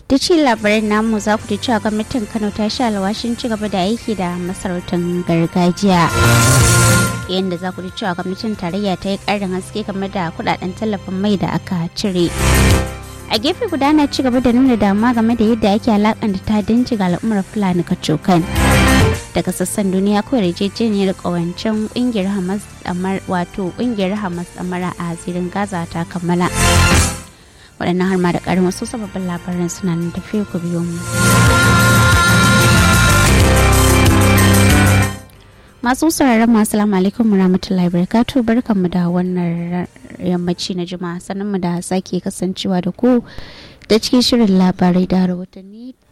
da ci labarin namu za ku ji cewa gwamnatin kano ta sha alwashin ci gaba da aiki da masarautar gargajiya yadda za ku ji cewa gwamnatin tarayya ta yi karin haske game da kudaden tallafin mai da aka cire a gefe guda na ci gaba da nuna damuwa game da yadda ake alakanta ta dinci ga al'ummar fulani kacokan daga sassan duniya ko yarjejeniyar kawancen kungiyar hamas wato kungiyar hamas amara a zirin gaza ta kammala waɗannan har ma da ƙarin wasu sababbin labaran suna nan tafiya ku biyo mu masu sauraron masu salamu alaikum rahmatullahi barakatuh barkanmu da wannan yammaci na juma'a sannan mu da sake kasancewa da ku da cikin shirin labarai da rahotanni